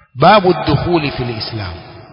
باب الدخول في الإسلام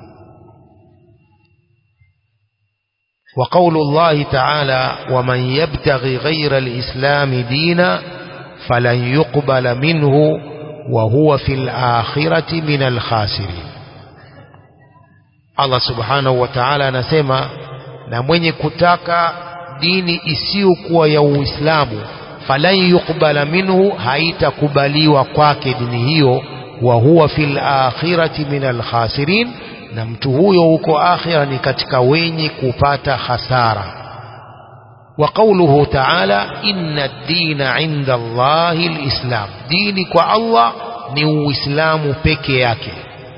وقول الله تعالى ومن يبتغي غير الإسلام دينا فلن يقبل منه وهو في الآخرة من الخاسرين Allah subhanahu wa ta'ala anasema na mwenye kutaka dini isiyokuwa ya Uislamu falan yuqbala minhu haitakubaliwa kwake dini hiyo wa huwa fil akhirati min al khasirin na mtu huyo huko akhira ni katika wenye kupata hasara wa qawluhu ta'ala inna ad-dina 'inda Allahi al-islam dini kwa Allah ni uislamu peke yake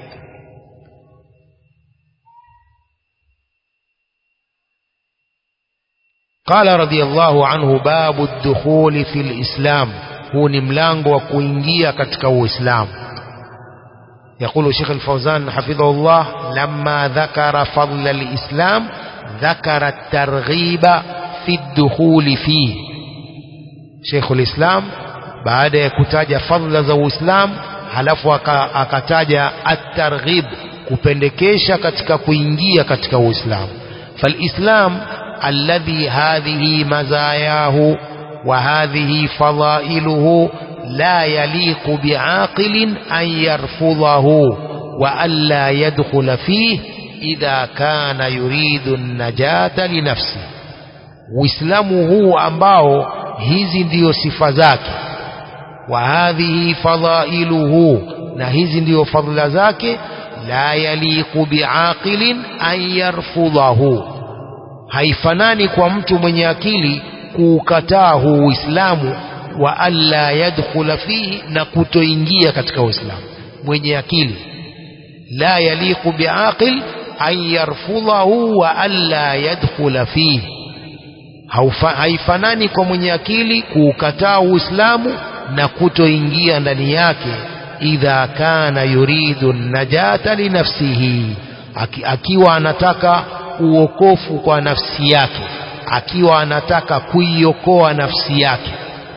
قال رضي الله عنه باب الدخول في الإسلام هو نملانgo wa kuingia katika uislamu يقول شيخ الفوزان حفظه الله لما ذكر فضل الإسلام ذكر الترغيب في الدخول فيه شيخ الإسلام بعد يكتاج فضل ذو الإسلام halafu akataja at-targhib kupendekesha katika kuingia katika uislamu falislam الذي هذه مزاياه وهذه فضائله لا يليق بعاقل أن يرفضه وألا يدخل فيه إذا كان يريد النجاة لنفسه uislamu huu ambao hizi ndiyo sifa zake wa hadhihi fadailuhu na hizi ndiyo fadhila zake la yaliqu biaqilin an yarfudhahu haifanani kwa mtu mwenye akili kuukataa huu Uislamu wa alla yadkhula fihi na kutoingia katika Uislamu mwenye akili la yaliqu biaqil an yarfudhahu wa alla yadkhula fihi haifanani kwa mwenye akili kuukataa Uislamu na kutoingia ndani yake idha kana yuridu najata linafsihi Aki, akiwa anataka uokofu kwa nafsi yake akiwa anataka kuiokoa nafsi yake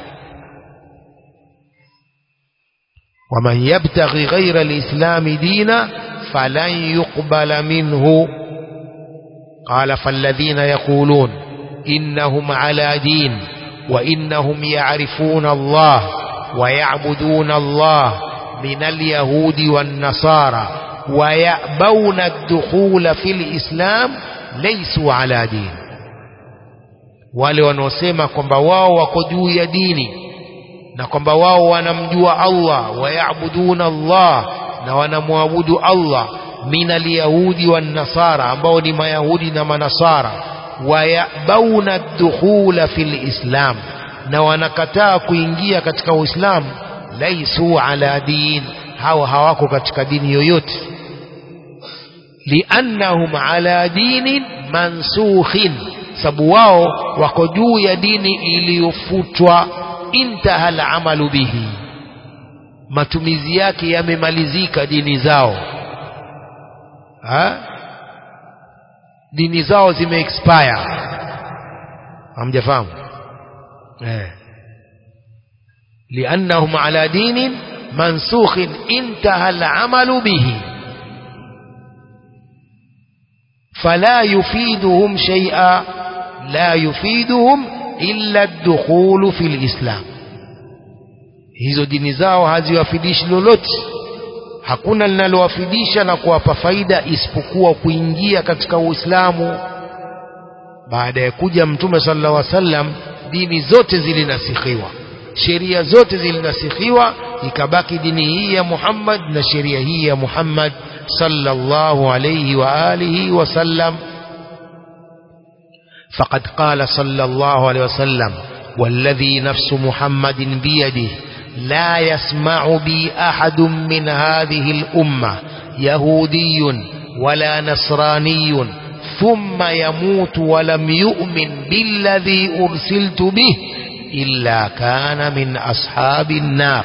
waman yabtaghi ghaira lislami dina falan yuqbala minhu qala falladhina yaqulun innahum ala din wa innahum ya'rifuna Allah wa ya'buduna Allah min al-yahudi wan-nasara wa ya'bawna ad-dukhula fil islam laisu ala dini wale wanaosema kwamba wao wako juu ya dini na kwamba wao wanamjua Allah wayabuduna Allah na wanamwabudu Allah min alyahudi wan nasara ambao ni mayahudi na manasara wayabauna dukhula fil islam na wanakataa kuingia katika uislamu laisu ala din hawa hawako katika dini yoyote liannahum ala dinin mansukhin sababu wao wako juu ya dini iliyofutwa intaha alamalu bihi matumizi yake yamemalizika dini zao ha? dini zao zime expire hamjafahamu eh liannahum ala dinin mansukhin intaha alamalu bihi فلا يفيدهم شيئا لا يفيدهم إلا الدخول في الإسلام hizo dini zao haziwafidishi lolote hakuna linalowafidisha na kuwapa faida isipokuwa kuingia katika uislamu baada ya kuja mtume sallallahu alaihi wasallam dini zote zilinasikhiwa sheria zote zilinasikhiwa ikabaki dini hii ya Muhammad na sheria hii ya Muhammad صلى الله عليه وآله وسلم فقد قال صلى الله عليه وسلم والذي نفس محمد بيده لا يسمع بي أحد من هذه الأمة يهودي ولا نصراني ثم يموت ولم يؤمن بالذي أرسلت به إلا كان من أصحاب النار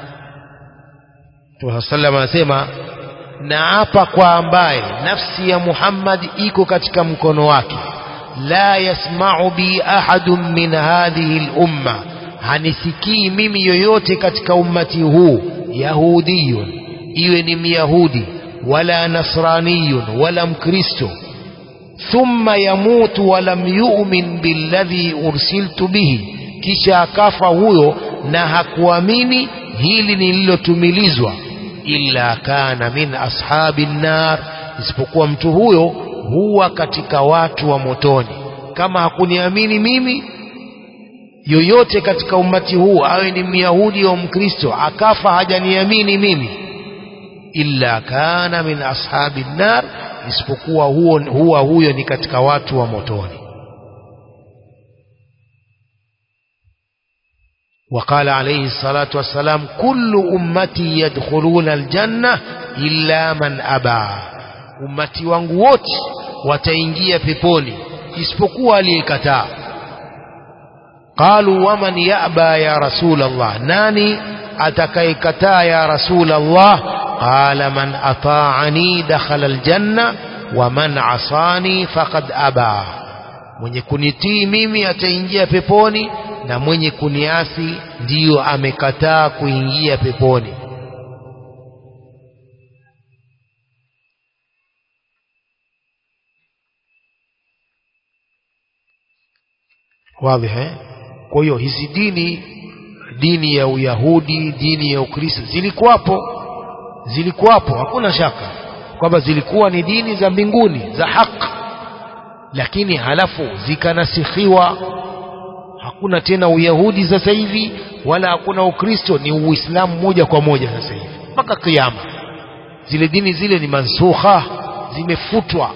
وسلم anasema naapa kwa ambaye nafsi ya Muhammad iko katika mkono wake la yasma'u bi ahadun min hadhihi al-umma hanisikii mimi yoyote katika ummati huu yahudiyun iwe ni myahudi wala nasraniyun wala mkristo thumma yamutu walam yu'min billadhi ursiltu bihi kisha akafa huyo na hakuamini hili nililotumilizwa illa kana min ashabi nnar isipokuwa mtu huyo huwa katika watu wa motoni kama hakuniamini mimi yoyote katika umati huu awe ni myahudi au mkristo akafa hajaniamini mimi illa kana min ashabi nnar isipokuwa huo huwa huyo ni katika watu wa motoni وقال عليه الصلاة والسلام كل أمتي يدخلون الجنة إلا من أبى أمتي wangu wote wataingia peponi isipokuwa aliyekataa قالوا ومن يأبى يا رسول الله ناني أتكيكتا يا رسول الله قال من أطاعني دخل الجنة ومن عصاني فقد أبى mwenye kunitii mimi ataingia peponi na mwenye kuniasi ndiyo amekataa kuingia peponi wazi eh kwa hiyo hizi dini dini ya uyahudi dini ya ukristo zilikuwapo zilikuwapo hakuna shaka kwamba zilikuwa ni dini za mbinguni za haki lakini halafu zikanasikhiwa hakuna tena uyahudi sasa hivi wala hakuna ukristo ni uislamu moja kwa moja sasa hivi mpaka kiama zile dini zile ni mansukha zimefutwa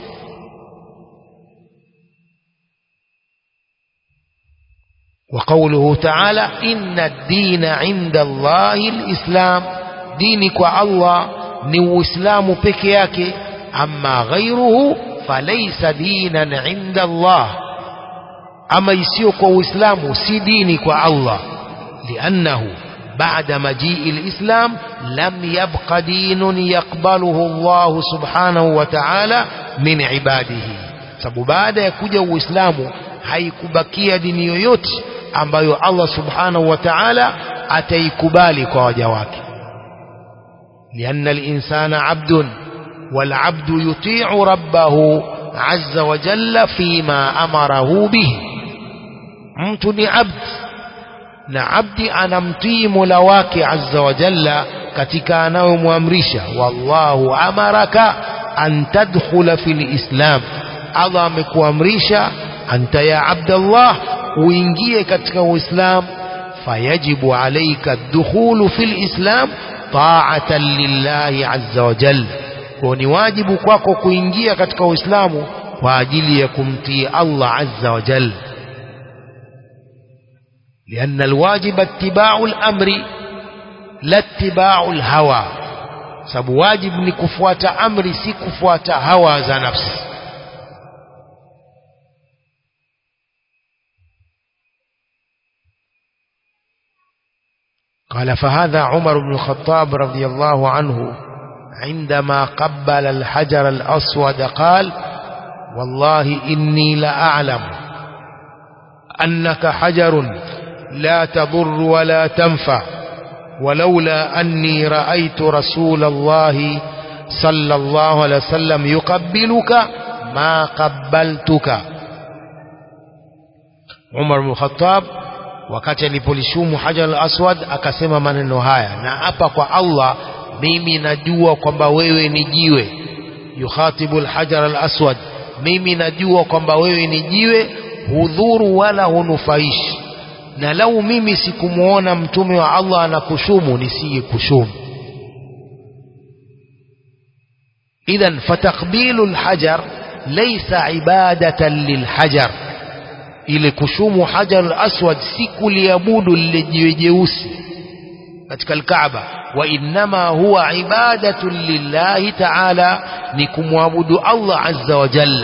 وقوله تعالى إن الدين عند الله الإسلام دينك الله نو إسلام بكياك أما غيره فليس دينا عند الله أما يسيق وإسلام سي دينك الله لأنه بعد مجيء الإسلام لم يبق دين يقبله الله سبحانه وتعالى من عباده sababu baada ya kuja uislamu haikubakia dini yoyote ambayo Allah subhanahu wa ta'ala ataikubali kwa waja wake لأن الإنسان عبد والعبد يطيع ربه عز وجل فيما أمره به mtu ni abd na abdi anamtii mola wake azza wa jalla katika anayomwamrisha wallahu amaraka an tadkhula fil islam allah amekuamrisha anta ya abdallah uingie katika uislam fayajibu alaika dukhulu fil islam ta'atan lillahi azza wa jalla kwa ni wajibu kwako kuingia katika uislamu kwa ajili ya kumtii allah azza wa jalla لأن الواجب اتباع الأمر لا اتباع الهوى sababu wajib ni kufuata amri si kufuata hawa za nafsi قال فهذا عمر بن الخطاب رضي الله عنه عندما قبل الحجر الأسود قال والله إني لأعلم أنك حجر لا تضر ولا تنفع ولولا أني رأيت رسول الله صلى الله عليه وسلم يقبلك ما قبلتك عمر بن الخطاب wakati alipolishumu hajar al-aswad akasema maneno haya na hapa kwa Allah mimi najua kwamba wewe ni jiwe yukhatibu al-hajar al-aswad mimi najua kwamba wewe ni jiwe hudhuru wala hunufaishi na lau mimi sikumuona mtume wa Allah anakushumu nisiye kushumu idhan fatakbilu alhajar laysa ibadatan lilhajar ile kushumu hajar alaswad si kuliabudu lile jiwe jeusi katika alkaaba wa innama huwa ibadatun lillahi ta'ala ni kumwabudu Allah azza wa jalla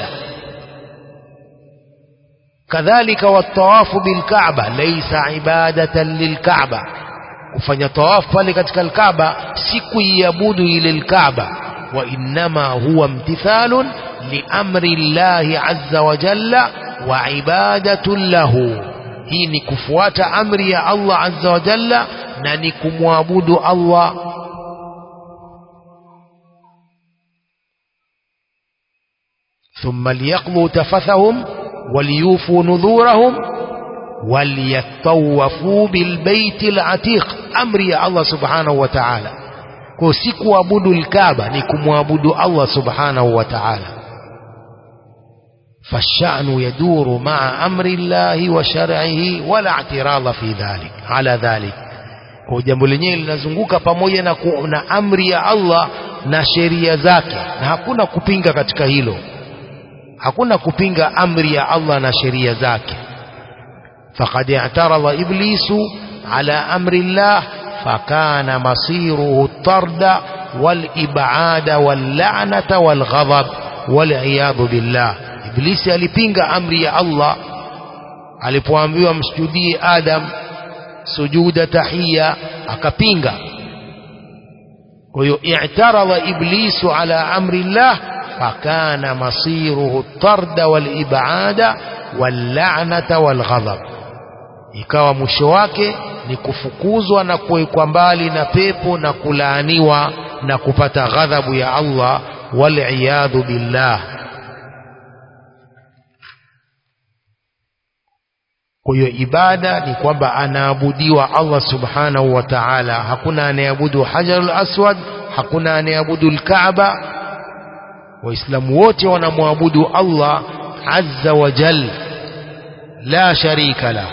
كذلك والطواف بالكعبة ليس عبادة للكعبة kufanya tawaf pale katika alkaaba si kuiabudu ile alkaaba wa innama huwa imtithalun liamri llahi azza wa jalla wa ibadatun lahu hii ni kufuata amri ya Allah azza wa jalla na ni kumwabudu Allah thumma liyaqdu tafathahum waliyufu nudhurahum waliyatawafu bilbaiti latiq amri ya Allah subhanahu wa ta'ala kwa si kuabudu lkaba ni kumwabudu Allah subhanahu wa ta'ala فالشأن يدور مع أمر الله وشرعه ولا اعتراض في ذلك على ذلك kwa jambo lenyewe linazunguka pamoja na, ku, na amri ya Allah na sheria zake na hakuna kupinga katika hilo hakuna kupinga amri ya Allah na sheria zake faqad i'tarada iblisu ala amri Allah fakana masiruhu at-tarda wal ib'ada wal la'nata wal ghadab wal iyad billah iblisi alipinga amri ya Allah alipoambiwa msujudie Adam sujuda tahia akapinga kwa hiyo i'tarada iblisu ala amri Allah fakana masiruhu tarda wal ibada wal la'nata wal ghadab ikawa mwisho wake ni kufukuzwa na kuwekwa mbali na pepo na kulaaniwa na kupata ghadhabu ya Allah wal iyadhu billah Kwa hiyo ibada ni kwamba anaabudiwa Allah subhanahu wa ta'ala. Hakuna anayeabudu hajarul aswad, hakuna anayeabudu al-Kaaba. Waislamu wote wanamwabudu Allah azza wa jal, la sharika la.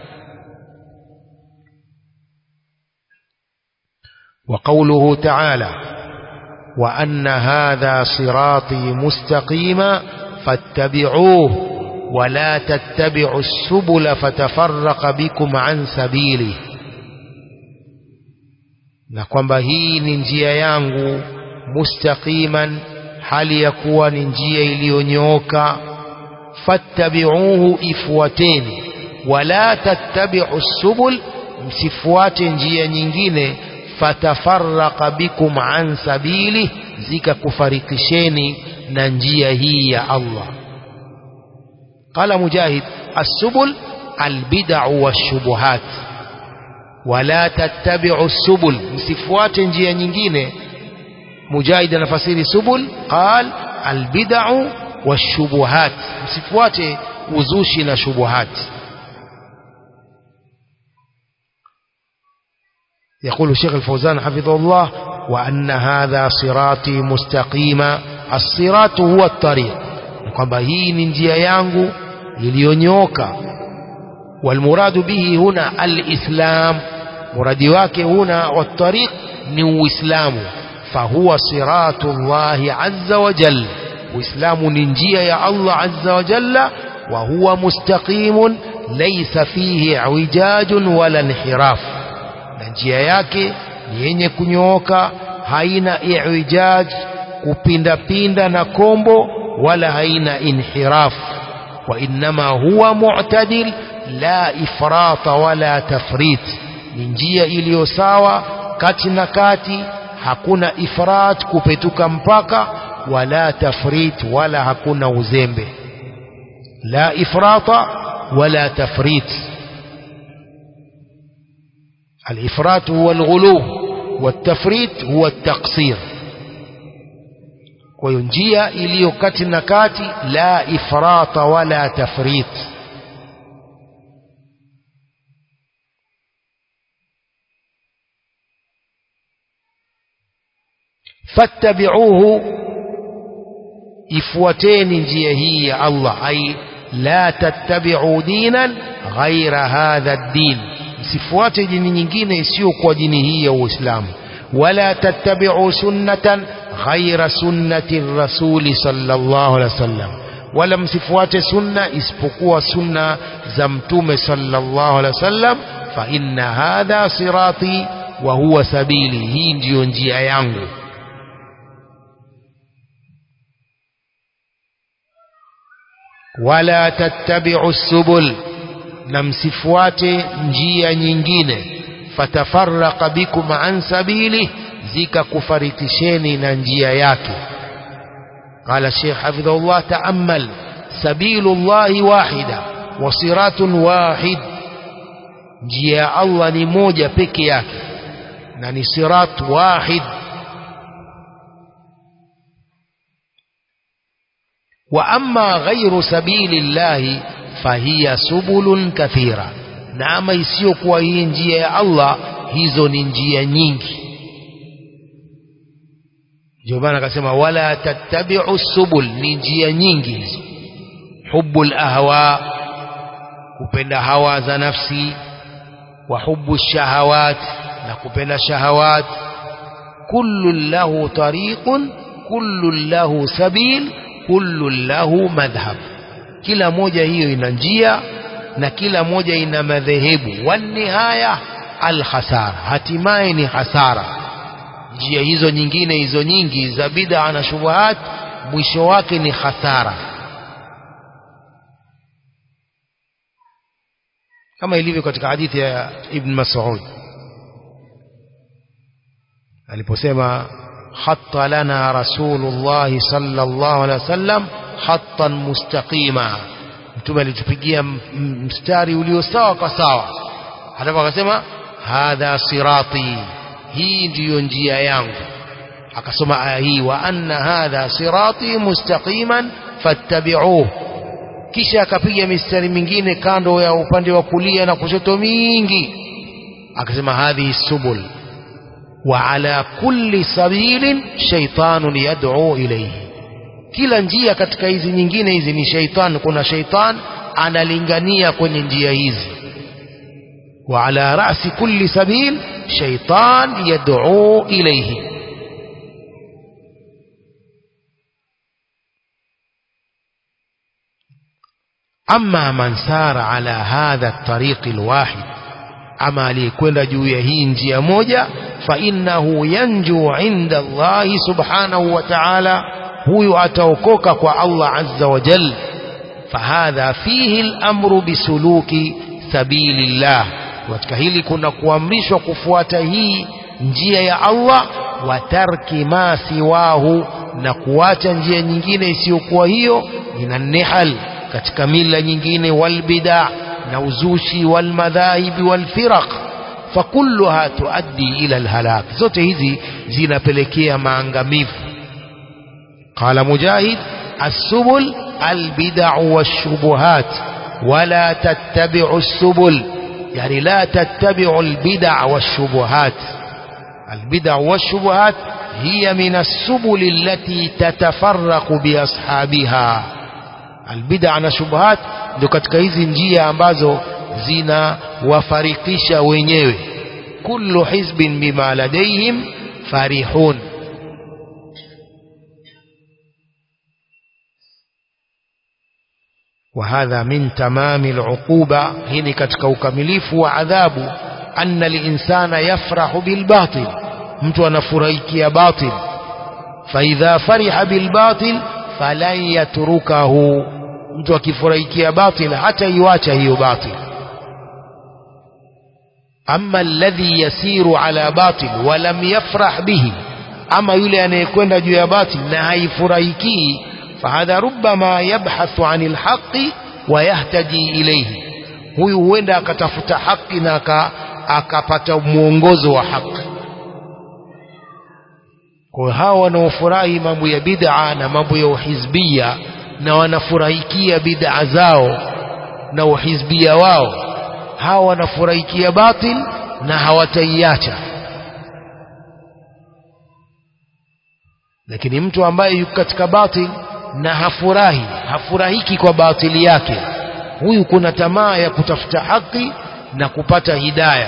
وقوله تعالى وأن هذا صراطي مستقيما فاتبعوه ولا تتبعوا السبل فتفرق بكم عن سبيله na kwamba hii ni njia yangu mustaqiman hali ya kuwa ni njia iliyonyooka fattabi'uhu ifuateni wala tattabi'u subul msifuate njia nyingine fatafarraqa bikum an sabili zikakufarikisheni na njia hii ya Allah قال مجاهد السبل البدع والشبهات ولا تتبعوا السبل msifuate njia nyingine mujahid anafasiri subul qal albid'u washubuhat msifuate uzushi na shubuhat يقول الشيخ الفوزان حفظه الله وأن هذا صراطي مستقيما الصراط هو الطريق kwamba hii ni njia yangu iliyonyoka walmuradu bihi huna alislam muradi wake huna watariq ni uislamu fahuwa siratu llahi azza wa jalla uislamu ni njia ya allah azza wa jalla wa huwa mustaqimun laysa fihi iwijajun wala inhiraf na njia yake ni yenye kunyooka haina iwijaj kupindapinda na kombo wala haina inhiraf wa innama huwa mu'tadil la ifrata wala tafrit ni njia iliyo sawa kati na kati hakuna ifrat kupetuka mpaka wala tafrit wala hakuna uzembe la ifrata wala tafrit الإفراط هو الغلو والتفريط هو التقصير kwa hiyo njia iliyo kati na kati la ifrata wala tafrit fattabi'uhu ifuateni njia hii ya Allah ai la tattabi'u dinan ghaira hadha ad-din msifuate dini nyingine isiyokuwa dini hii ya Uislamu wala tattabi'u sunnatan ghaira sunnati rasuli sallallahu alaihi wasallam wala msifuate sunna isipokuwa sunna za mtume sallallahu alaihi wasallam fa inna hadha sirati wa huwa sabili hii ndiyo njia yangu wala tattabi'u subul na msifuate njia nyingine fatafarraqa bikum an sabili zikakufarikisheni na njia yake قال الشيخ حفظه الله تأمل سبيل الله واحدة وصراط واحد njia Allah ni moja peke yake na ni sirat wahid wa amma ghairu sabili llahi fahiya subulun kathira na ama isiyokuwa hii njia ya Allah hizo ni njia nyingi ndio maana akasema wala tattabi'u subul ni njia nyingi hizo hubbul ahwa kupenda hawa za nafsi wa hubbu shahawat na kupenda shahawat kullu lahu tariqun kullu lahu sabil kullu lahu madhhab kila moja hiyo ina njia na kila moja ina madhehebu wanihaya alkhasara hatimaye ni hasara njia hizo nyingine hizo nyingi za bid'a na shubuhat mwisho wake ni hasara kama ilivyo katika hadithi ya Ibn Mas'ud aliposema hatta lana rasulullah sallallahu alaihi wasallam hattan mustaqima mtume alitupigia mstari ulio sawa kwa sawa halafu akasema hadha sirati hii ndiyo njia yangu akasoma aya hii wa anna hadha sirati mustaqiman fattabi'uhu kisha akapiga mistari mingine kando ya upande wa kulia na kushoto mingi akasema hadhihi subul wa ala kulli sabilin shaytanun yad'u ilayhi kila njia katika hizi nyingine hizi ni shaitan kuna shaitan analingania kwenye njia hizi wa ala ra'si kulli sabil shaitan yad'u ilayhi أما من سار على هذا الطريق الواحد أما ليكون جوية هينجي موجة فإنه ينجو عند الله سبحانه وتعالى هو أتوكوك الله عز وجل فهذا فيه الأمر بسلوك سبيل الله وتكهيلي كنا كوامرش وكفواته njia ya Allah wa tarki ma siwahu na kuacha njia nyingine isiyokuwa hiyo ina nihal katika mila nyingine walbida na uzushi walmadhahibi walfiraq fakulluha tuaddi ila alhalak zote hizi zinapelekea maangamivu qala mujahid السبل البدع والشبهات ولا تتبع السبل يعني لا تتبع البدع والشبهات البدع والشبهات هي من السبل التي تتفرق بأصحابها albid'a na shubuhat ndio katika hizi njia ambazo zinawafarikisha wenyewe kullu hizbin bima ladaihim farihun وهذا من تمام العقوبة هنا katika ukamilifu wa adhabu anna al-insana yafrahu bil batil mtu anafurahikia batil fa idha fariha bil batil falan yatrukahu mtu akifurahikia batil hata iwacha hiyo batil amma alladhi yasiru ala batil wa lam yafrah bihi ama yule anayekwenda juu ya batil na haifurahikii fahadha rubbama yabhathu anil haqqi wa yahtaji ilayhi huyu huenda akatafuta haki na akapata mwongozo wa haki kwa hao wanaofurahi mambo ya bid'a na mambo ya uhizbia na wanafurahikia bid'a zao na uhizbia wao hao wanafurahikia batil na hawataiacha lakini mtu ambaye yuko katika batil na hafurahi hafurahiki kwa batili yake huyu kuna tamaa ya kutafuta haki na kupata hidayah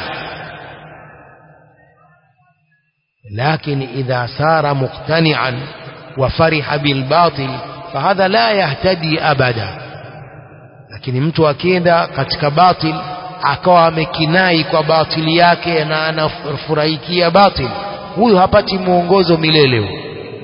لكن إذا سار مقتنعا وفرح بالباطل فهذا لا يهتدي أبدا lakini mtu akienda katika batil akawa amekinai kwa batili yake na anafurahikia batil huyu hapati mwongozo milele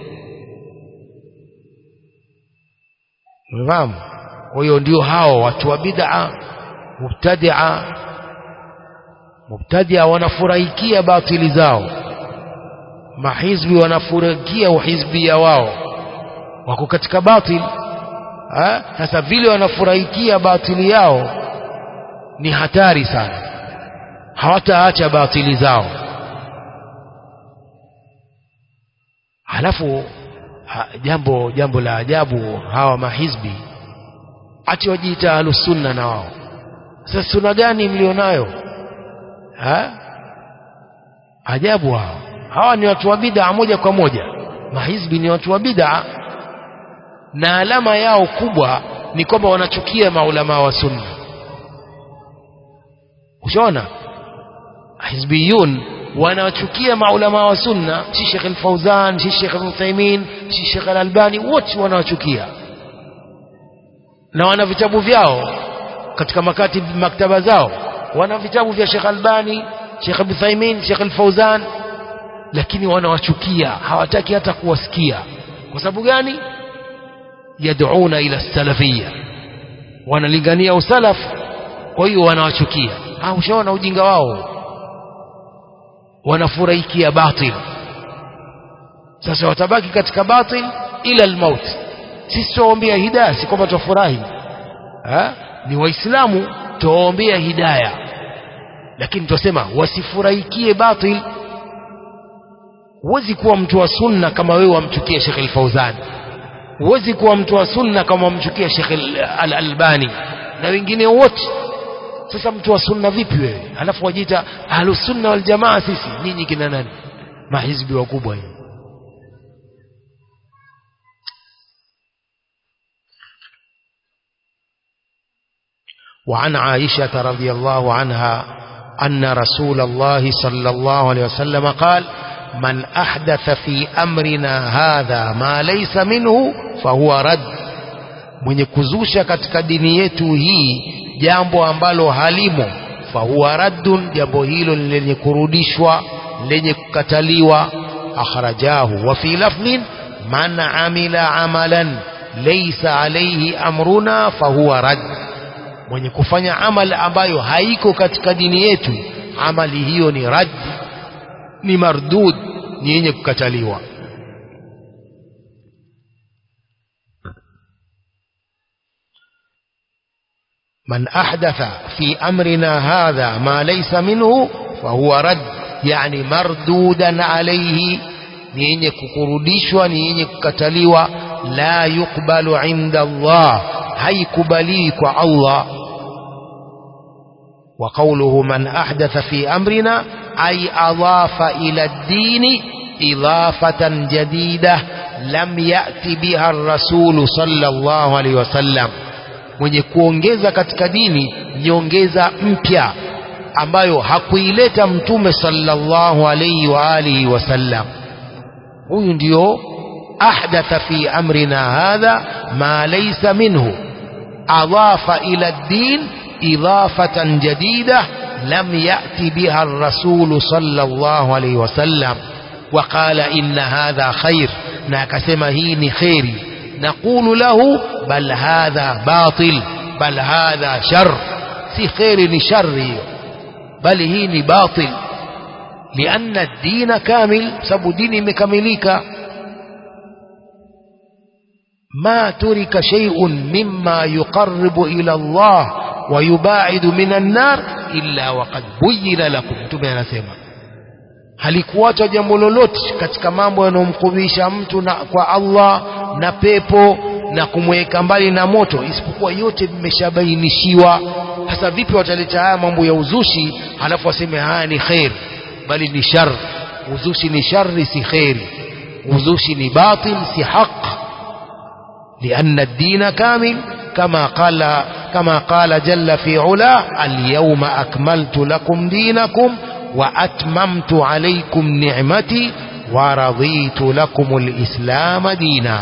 umefahamu kwa hiyo ndio hao watu wa bid'a mubtadia mubtadia wanafurahikia batili zao mahizbi wanafurahikia uhizbia wao wako katika batil sasa vile wanafurahikia batili yao ni hatari sana hawataacha batili zao halafu ha, jambo jambo la ajabu hawa mahizbi ati wajiita ahlusunna na wao sasa sunna gani mlionayo ha? ajabu hao hawa ni watu wa bid'a moja kwa moja mahizbi ni watu wa bid'a na alama yao kubwa ni kwamba wanachukia maulama wa sunna ushaona hizbiyun wanachukia maulama wa sunna si Sheikh al-Fauzan si Sheikh al-Uthaymeen si Sheikh al-Albani wote wanawachukia na wana vitabu vyao katika makati maktaba zao wana vitabu vya Sheikh Albani Sheikh Uthaymeen Sheikh al-Fauzan lakini wanawachukia hawataki hata kuwasikia kwa sababu gani yad'una ila salafiyya wanalingania usalaf kwa hiyo wanawachukia ah ushaona ujinga wao wanafurahikia batil sasa watabaki katika batil ila almaut sisi tuwaombea hidayah si kwamba tufurahi ni waislamu tuwaombea hidayah lakini tunasema wasifurahikie batil huwezi kuwa mtu wa sunna kama wewe wamchukia Sheikh al-Fauzan huwezi kuwa mtu wa sunna kama wamchukia Sheikh al-Albani na wengine wote sasa mtu wa sunna vipi wewe alafu wajiita ahlus sunna wal jamaa sisi nyinyi kina nani mahizbi wakubwa hivi وعن عائشة رضي الله عنها أن رسول الله صلى الله عليه وسلم قال من أحدث في أمرنا هذا ما ليس منه فهو رد mwenye kuzusha katika dini yetu hii jambo ambalo halimo fahuwa raddun jambo hilo lenye kurudishwa lenye kukataliwa akhrajahu wa fi lafdhin man amila amalan laysa alayhi amruna fahuwa rad mwenye kufanya amal ambayo haiko katika dini yetu amali hiyo ni rad ni mardud ni yenye kukataliwa من أحدث في أمرنا هذا ما ليس منه فهو رد يعني مردودا عليه نيني كقردشوا نيني كتليوا لا يقبل عند الله هي كبليك الله وقوله من أحدث في أمرنا أي أضاف إلى الدين إضافة جديدة لم يأتي بها الرسول صلى الله عليه وسلم mwenye kuongeza katika dini nyongeza mpya ambayo hakuileta mtume sallallahu alayhi wa alihi wasallam huyu ndio ahdatha fi amrina hadha ma laysa minhu adafa ila ad-din idafatan jadida lam yati biha ar-rasul sallallahu alayhi wasallam وقال إن هذا خير na akasema hii ni khairi نقول له بل هذا باطل بل هذا شر si kheri ni shari bali hii ni batil لأن الدين كامل sababu dini imekamilika ما ترك شيء مما يقرب إلى الله ويباعد من النار إلا وقد بين لكم mtume anasema halikuacha jambo lolote katika mambo yanayomkurubisha mtu na kwa Allah na pepo na kumweka mbali na moto isipokuwa yote vimeshabainishiwa hasa vipi wataleta haya mambo ya uzushi halafu waseme haya ni khair bali ni shar uzushi ni shari si khairi uzushi ni batil si haq لأن الدين كامل كما قال كما قال جل في علا اليوم أكملت لكم دينكم وأتممت عليكم نعمتي ورضيت لكم الإسلام دينا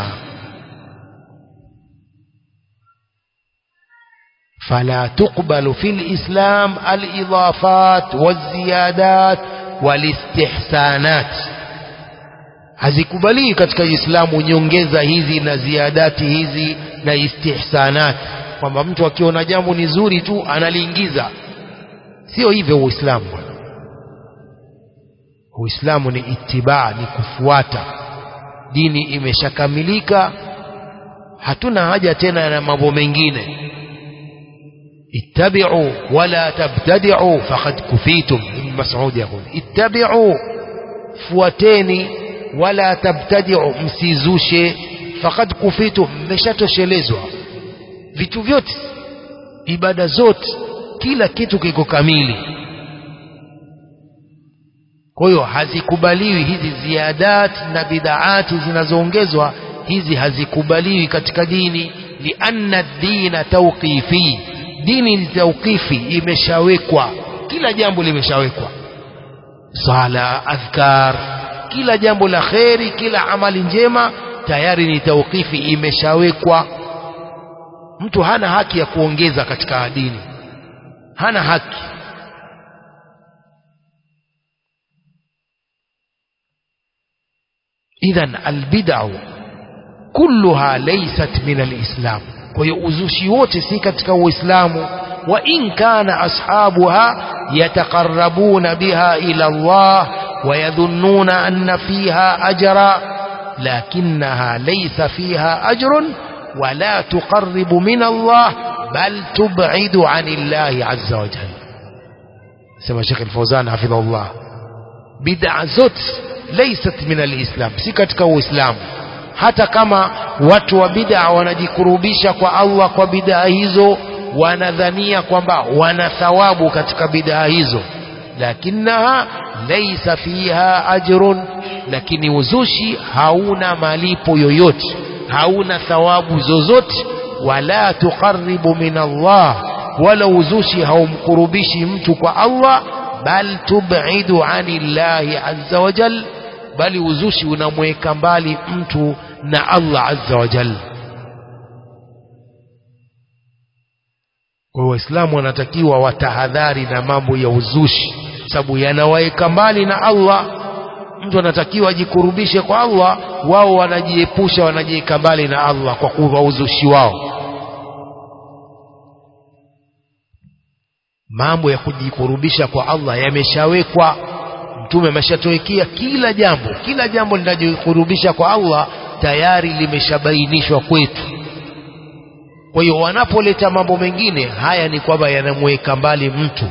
فلا تقبل في الإسلام الإضافات والزيادات والاستحسانات hazikubalii katika Uislamu nyongeza hizi na ziadati hizi na istihsanat kwamba mtu akiona jambo ni zuri tu analiingiza sio hivyo Uislamu bwana Uislamu ni itibaa ni kufuata dini imeshakamilika hatuna haja tena na mambo mengine ittabi'u wala tabtadi'u faqad kufitum ibn Mas'ud yakul ittabi'u fuateni wala tabtadiu msizushe faqad kufitu mmeshatoshelezwa vitu vyote ibada zote kila kitu kiko kamili kwa hiyo hazikubaliwi hizi ziadat na bidaati zinazoongezwa hizi hazikubaliwi katika dini lianna dina tawqifi dini ni tawqifi imeshawekwa kila jambo limeshawekwa sala adhkar kila jambo la kheri kila amali njema tayari ni tawqifi imeshawekwa mtu hana haki ya kuongeza katika dini hana haki idhan albid'u kulluha laysat min alislam kwa hiyo uzushi wote si katika uislamu wa in kana ashabuha yataqarrabuna biha ila Allah wa yadhunnuna anna fiha ajra lakinnaha laysa fiha ajrun ولا تقرب من الله بل تبعد عن الله عز وجل سمى شيخ الفوزان حفظه الله بدع زوت ليست من الإسلام si katika uislamu hata kama watu wa bid'a wanajikurubisha kwa Allah kwa bid'a hizo wanadhania kwamba wana thawabu katika bid'a hizo lakinaha laysa fiha ajrun lakini uzushi hauna malipo yoyote hauna thawabu zozote wala tuqarribu min Allah wala uzushi haumkurubishi mtu kwa Allah bal tub'idu anillahi azza wa jal bali uzushi unamweka mbali mtu na Allah azza wa jal kwa waislamu wanatakiwa watahadhari na mambo ya uzushi sababu yanawaeka mbali na Allah mtu anatakiwa ajikurubishe kwa Allah wao wanajiepusha wanajiweka mbali na Allah kwa kuwa uzushi wao mambo ya kujikurubisha kwa Allah yameshawekwa mtume ameshatuwekea kila jambo kila jambo linajikurubisha kwa Allah tayari limeshabainishwa kwetu kwa hiyo wanapoleta mambo mengine haya ni kwamba yanamweka mbali mtu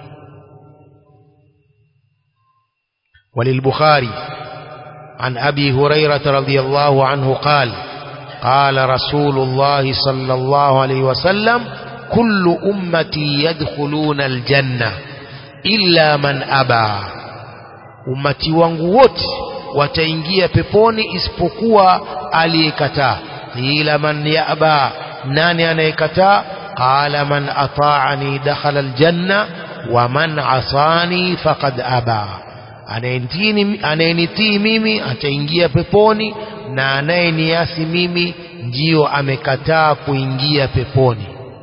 وللبخاري عن أبي هريرة رضي الله عنه قال قال رسول الله صلى الله عليه وسلم كل أمتي يدخلون الجنة إلا من أبى أمتي وانغوت wataingia peponi isipokuwa aliyekataa qila man yaba nani anayekataa qala man ataani dakhala aljanna wa man asani faqad aba anayenitii mimi ataingia peponi na anayeniasi mimi ndiyo amekataa kuingia peponi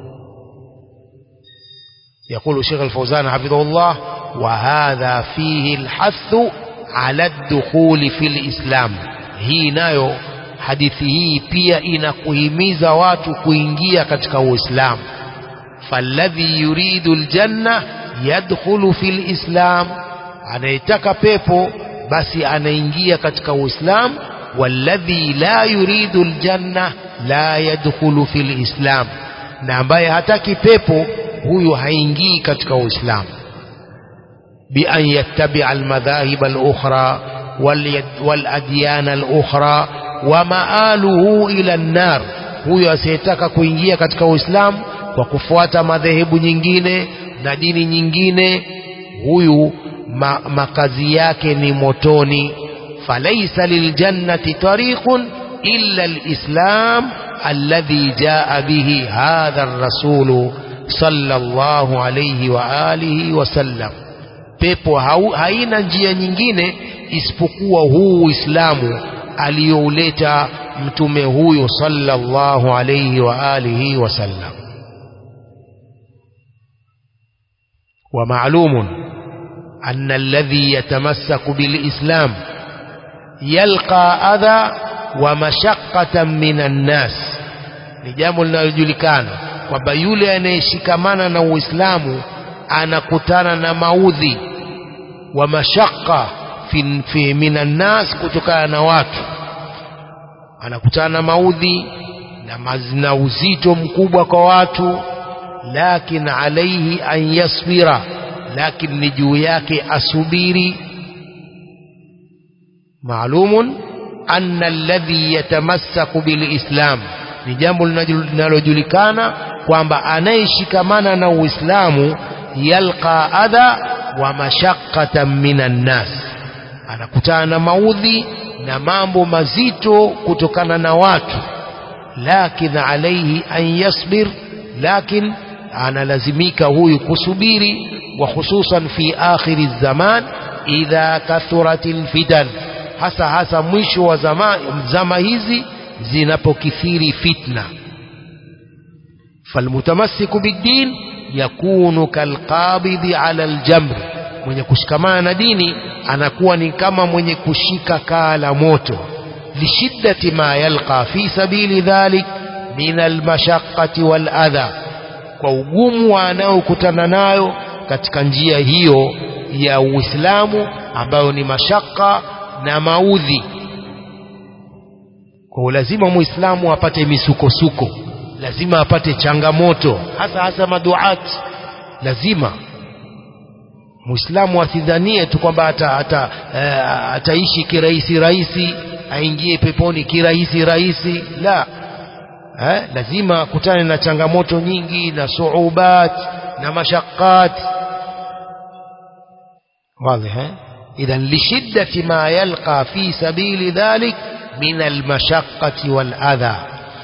يقول شيخ الفوزان حفظه الله وهذا فيه الحث على الدخول في الإسلام hii nayo hadithi hii pia inakuhimiza watu kuingia katika uislamu falladhi yuridu aljanna yadkhulu fi lislam anayetaka pepo basi anaingia katika uislamu walladhi la yuridu aljanna la yadkhulu fi lislam na ambaye hataki pepo huyu haingii katika uislamu بأن يتبع المذاهب الأخرى والأديان الأخرى ومآله إلى النار huyo asiyetaka kuingia katika uislamu kwa kufuata madhehebu nyingine na dini nyingine huyu ma, makazi yake ni motoni falaisa liljannati tariqun illa alislam alladhi jaa bihi hadha ar-rasulu sallallahu alayhi wa alihi wasallam pepo hau, haina njia nyingine isipokuwa huu Uislamu aliyouleta mtume huyo sallallahu alayhi wa alihi wasallam ومعلوم أن الذي يتمسك بالإسلام يلقى أذى ومشقة من الناس ni jambo linalojulikana kwamba yule anayeshikamana na Uislamu anakutana na maudhi wa mashaka fi, fi minan nas kutokana na watu anakutana na maudhi na, maz, na uzito mkubwa kwa watu lakin alaihi an yasbira lakin ni juu yake asubiri maalumun anna alladhi yatamassaku bilislam ni jambo linalojulikana kwamba anayeshikamana na uislamu yalqa adha wa mashaqqatan minan nas anakutana na maudhi na mambo mazito kutokana na watu lakin alayhi an yasbir lakin analazimika huyu kusubiri wa hususan fi akhiri zaman idha kathuratil fitan hasa hasa mwisho wa zama, zama hizi zinapokithiri fitna falmutamassiku biddin yakunu kalqabidhi ala aljamr mwenye kushikamana na dini anakuwa ni kama mwenye kushika kaa la moto lishiddati ma yalqa fi sabili dhalik min almashaqqati waladha kwa ugumu anaokutana nayo katika njia hiyo ya Uislamu ambayo ni mashaka na maudhi kwa lazima muislamu apate misukosuko lazima apate changamoto hasa hasa maduat lazima muislamu asidhanie tu kwamba ata, ata, uh, ataishi kirahisi rahisi aingie peponi kirahisi rahisi la eh, lazima akutane na changamoto nyingi na suubat na mashaqqat واضح إذا لشدة ما يلقى في سبيل ذلك من المشقة والأذى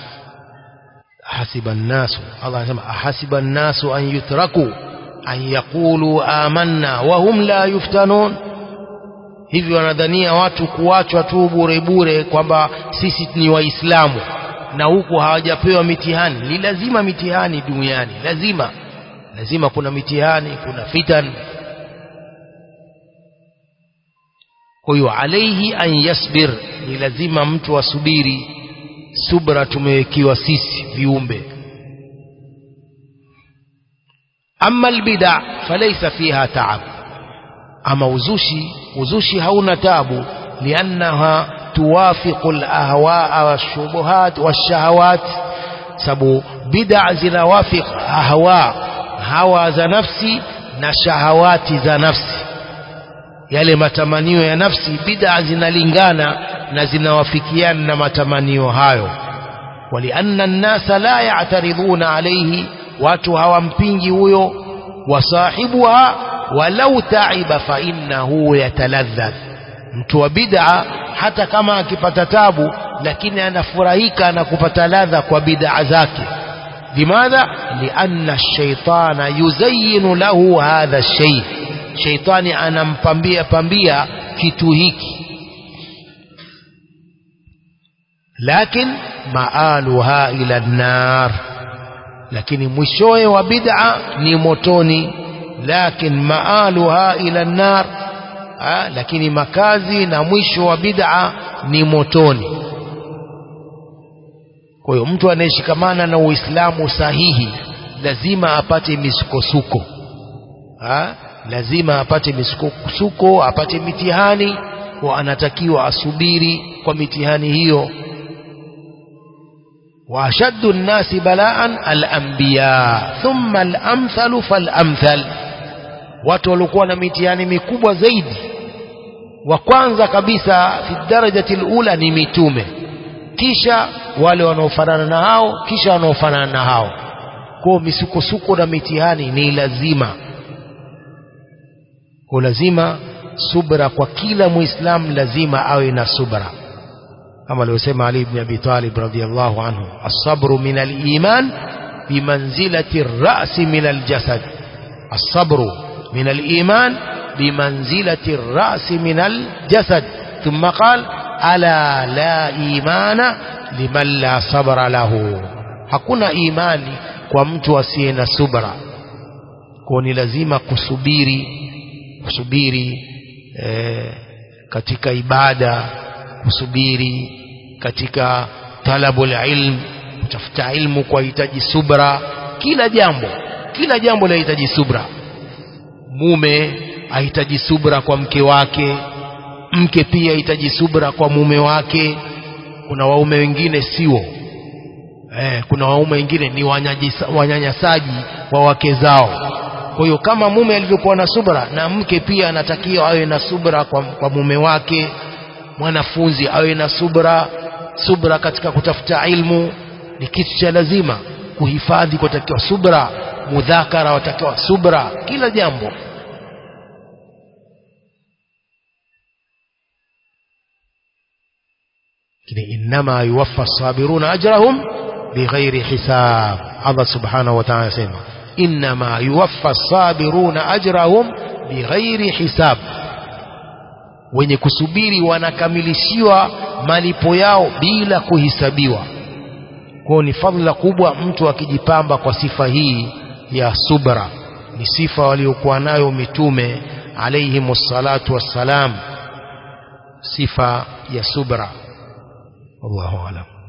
حسب الناس الله يسمى أحسب الناس أن يتركوا أن يقولوا آمنا وهم لا يفتنون hivyo wanadhania watu kuachwa tu bure bure kwamba sisi ni waislamu na huku hawajapewa mitihani ni lazima mitihani duniani lazima lazima kuna mitihani kuna fitan kwa hiyo alaihi an yasbir ni lazima mtu asubiri subra tumewekiwa sisi viumbe ama albida falaisa fiha taab ama uzushi uzushi hauna tabu liannaha tuwafiqu alahwaa washubuhat washahawat sababu bid'a zinawafiq ahwa hawa za nafsi na shahawati za nafsi yale matamanio ya nafsi bid'a zinalingana na zinawafikiana na matamanio hayo walianna nnasa la ya'taridhuna alayhi watu hawampingi huyo wasahibuha walau taiba fa innahu yataladhdhadh mtu wa bid'a hata kama akipata tabu lakini anafurahika na kupata ladha kwa bid'a zake limadha lianna ash-shaytana yuzayyinu lahu hadha ash-shay shaitani anampambia pambia kitu hiki lakin maaluha ila nar lakini mwishowe wa bid'a ni motoni lakin maaluha ila nar ha, lakini makazi na mwisho wa bid'a ni motoni kwa hiyo mtu anayeshikamana na uislamu sahihi lazima apate misukosuko ha? lazima apate misukosuko apate mitihani wa anatakiwa asubiri kwa mitihani hiyo وأشد الناس بلاء الأنبياء ثم الأمثل فالأمثل watu waliokuwa na mitihani mikubwa zaidi wa kwanza kabisa fi darajati alula ni mitume kisha wale wanaofanana na hao kisha wanaofanana na hao kwa misukosuko na mitihani ni lazima kwa lazima subra kwa kila muislamu lazima awe na subra kama alivyosema Ali ibn Abi Talib radhiyallahu anhu as-sabru min al-iman bimanzilati ar-ra's min al-jasad as-sabru min al-iman bimanzilati ar-ra's min al-jasad thumma qala ala la imana liman la sabra lahu hakuna imani kwa mtu asiye na subra kwa ni lazima kusubiri kusubiri eh, katika ibada kusubiri katika talabul ilm kutafuta ilmu kwa hitaji subra kila jambo kila jambo linahitaji subra mume ahitaji subra kwa mke wake mke pia ahitaji subra kwa mume wake kuna waume wengine sio eh, kuna waume wengine ni wanyanyasaji wa wake zao kwa hiyo kama mume alivyokuwa na subra na mke pia anatakiwa awe na subra kwa, kwa mume wake mwanafunzi awe na subra subra katika kutafuta ilmu ni kitu cha lazima kuhifadhi kwatakiwa subra mudhakara watakiwa subra kila jambo lakini innama yuwaffa sabiruna ajrahum bighairi hisab Allah subhanahu wa ta'ala asema innama yuwaffa sabiruna ajrahum bighairi hisab wenye kusubiri wanakamilishiwa malipo yao bila kuhisabiwa kwao ni fadhila kubwa mtu akijipamba kwa sifa hii ya subra ni sifa waliokuwa nayo mitume alayhimu salatu wassalam sifa ya subra wallahu alam